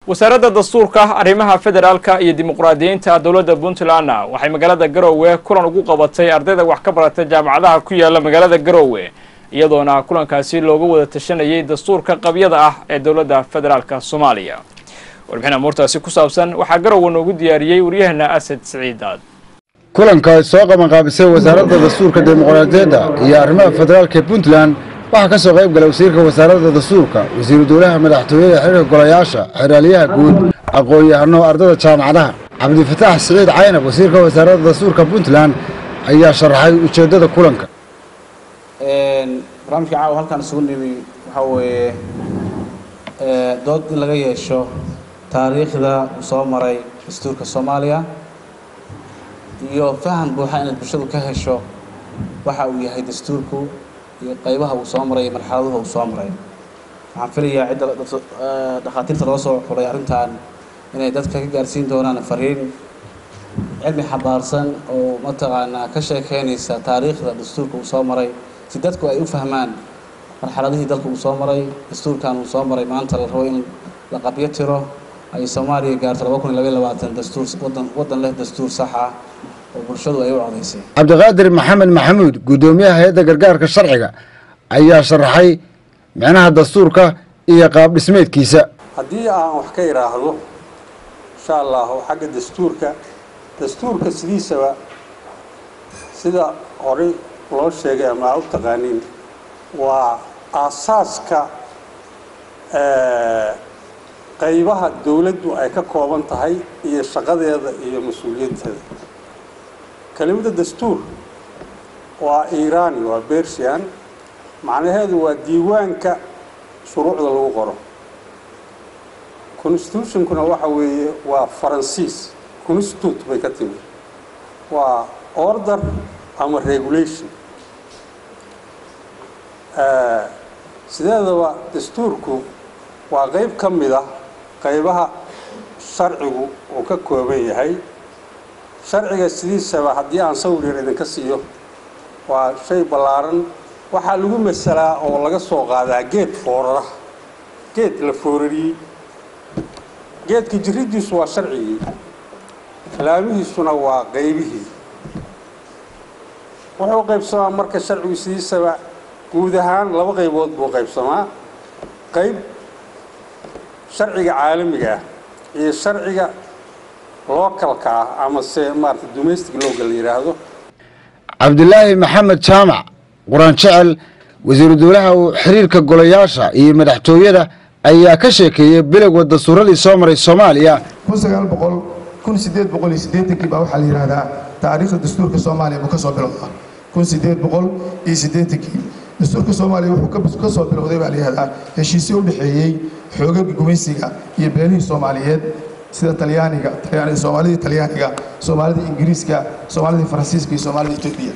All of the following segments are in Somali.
wasaaradda dastuurka arrimaha federaalka iyo dimuqraadiyiinta dowladda puntlandna waxay magaalada garoowe kulan ugu qabatay ardayda wax ka barata jaamacadaha ku yaala magaalada garoowe iyadoona kulankaasi looga wada tashanayay dastuurka qabyada ah ee dowladda federaalka soomaaliya warbixin amuurtaasi ku saabsan waxaa garoowe noogu diyaariyey waryaheena asad siciidaad kulanka soo qabanqaabisay wasaaradda dastuurka dimuqraadiyadda iyo arrimaha federaalka ee puntland waxaa ka soo qayb galay wasiirka wasaaradda dastuurka wasiiru dowlaha madaxtooyada xiriirka golayaasha xeraaliyaha guud aqoon-yahano ardada jaamacadaha cabdifataax siciid caynab wasiirka wasaaradda dastuurka puntland ayaa sharaxay ujeeddada kulanka barnaamijka caawa halkaan isugu nimi waxaa weeye dood in laga yeesho taariikhda uu soo maray dastuurka soomaaliya iyo faham buuxa inaad bulshadu ka hesho waxa uu yahay dastuurku iyo qaybaha uu soo maray iyo marxaladuha uu soo maray waxaan filayaa cidda dhakhaatiirta loo soo xulay arrintan inay dadka ka gaarsiin doonaan fariin cilmi xabaarsan oo mataqaanaa ka sheekeynaysa taariikhda dastuurka uu soo maray si dadku ay u fahmaan marxaladihii dalka uu soo maray dastuurkan uu soo maray maanta la rabo in la qabyo tiro ay soomaaliya gaarto laba kun iyo labaiy labaatan dastuur wadan waddan leh dastuur sax ah oo bulshadu ay u codaysay cabdiqaadir maxamed maxamuud guddoomiyaha hay-adda gargaarka sharciga ayaa sharaxay micnaha dastuurka iyo qaab dhismeedkiisa haddii aan wax ka idhaahdo insha allahu xagga dastuurka dastuurka sidiisaba sida horey loo sheegay ama aa u taqaaniin waa aasaaska qaybaha dowladdu ay ka kooban tahay iyo shaqadeeda iyo mas-uuliyadteeda kelimada dastuur waa iiraani waa bersian macnaheedu waa diiwaanka shuruucda lagu qoro constitutionkuna waxa weeye waa faransiis constitute bay ka timi waa order ama regulation sideedaba dastuurku waa qayb ka mid ah qaybaha sharcigu uu ka kooban yahay sharciga sidiisaba haddii aan sawir yar idinka siiyo waa shay ballaaran waxaa lagu masalaa oo laga soo qaadaa geed foorara geed la foorariyey geedka jiriddiisu waa sharcigii laamihiisuna waa qaybihii wuxuu qaybsamaa marka sharcigu sidiisaba guud ahaan laba qaybood buu qaybsamaa qayb sharciga caalamiga ah iyo sharciga localka ah ama se maarata domestic loga la yidhaahdo cabdilaahi maxamed jaamac quraan jecel wasiiru dowlaha xiriirka golayaasha iyo madaxtooyada ayaa ka sheekeeyey bilowga dastuuradii soo maray soomaaliya kun sagaal boqol kun sideed boqol iyo siddeetankii baa waxaa la yidhaahdaa taariikhda dastuurka soomaaliya buu ka soo bilowdaa kun sideed boqol iyo siddeetankii dastuurka soomaaliya wuxuu ka soo bilowday baa la yidhahdaa heshiisyo u dhexeeyey xoogagii gumaysiga iyo beelihii soomaaliyeed sida talyaaniga soomaalidii talyaaniga soomaalida ingiriiska soomaalidii faransiiska iyo soomaalida etoobiya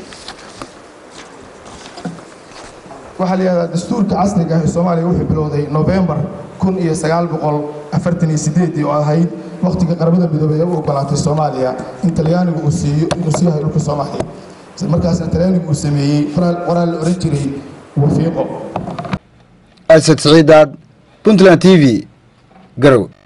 waxaa la yidhahdaa dastuurka casriga ah ee soomaaliya wuxuu bilowday novembar kun iyo sagaal boqol afartan iyo sideedii oo ahayd wakhtiga qaramada midoobey ee u ogolaatay soomaaliya in talyaanigu uu siiyo inuu sii hayo dhulka soomaaliya isla markaasna talyaanigu uu sameeyey qoraal la ohan jiray wafiiqo asad siciidaad puntland t v garow